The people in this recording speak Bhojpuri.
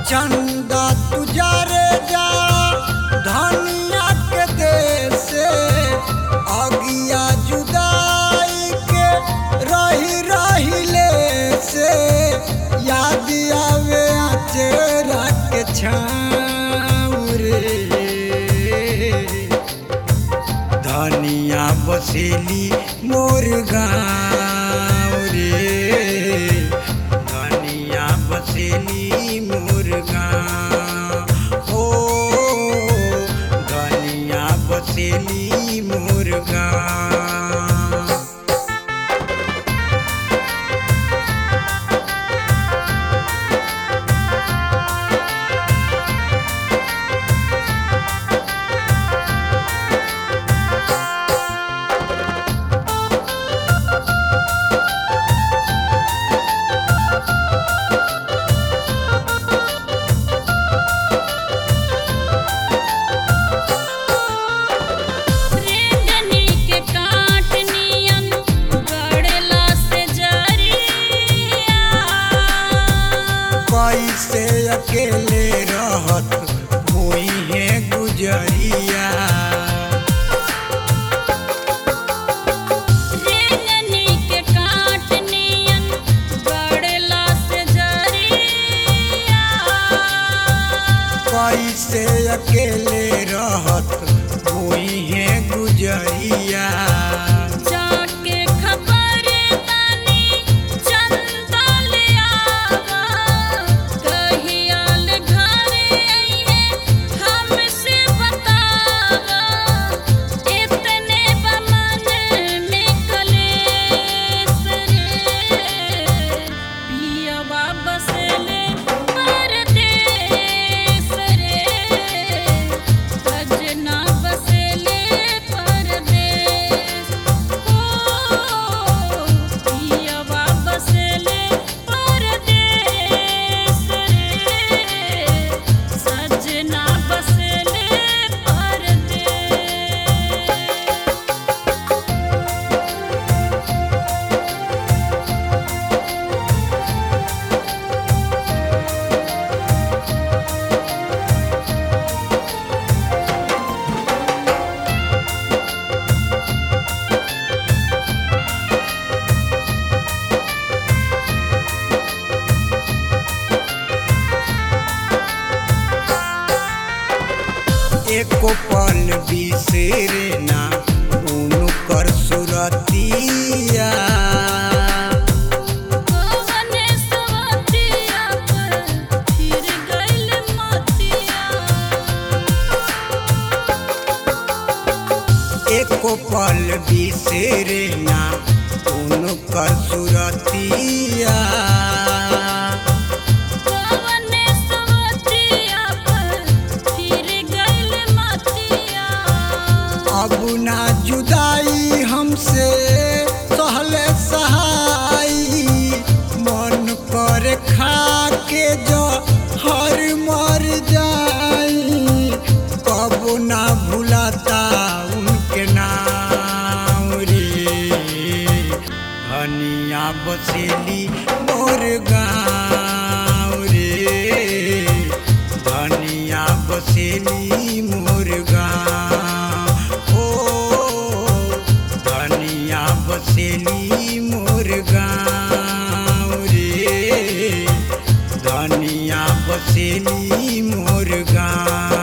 चंदा तुजारे जा धनिया के देश अगिया जुदाई के रही रही ले से याद आवे चेहरा के छाँव रे धनिया बसेली मोर गाँव रे धनिया बसेली मोर गाँव ओ धनिया बसेली मोर गाँव रेंजनी के काट नियन गड़ेला से जरिया कैसे अकेले रहत हुई है गुजरिया रेंजनी के काट नियन गड़ेला से जरिया कैसे अकेले रहत हुई है गुजरिया जाके खबर तानी चंदा ले आवा कहियाल घरे आइहे हमसे बतावा इतने बमन में कलेस रे पियवा बसले परदेस रे सजना बसले परदेस ओ पियवा बसले परदेस रे सजना बसले परदेस एको पल बिसेरे ना उनु कर सुरतिया कवने सवतिया पर फिर गइल मतिया एको पल बिसेरे ना उनु कर सुरतिया कवने सवतिया पर फिर गइल मतिया अब ना जुदाई हमसे सहले सहाई मन कर खा के जो हर मर जाई कब ना भुलाता उनके नाम रे धनिया बसेली मोर गाँव रे धनिया बसेली मोर गाँव ओ धनिया बसेली मोर गाँव रे धनिया बसेली मोर गाँव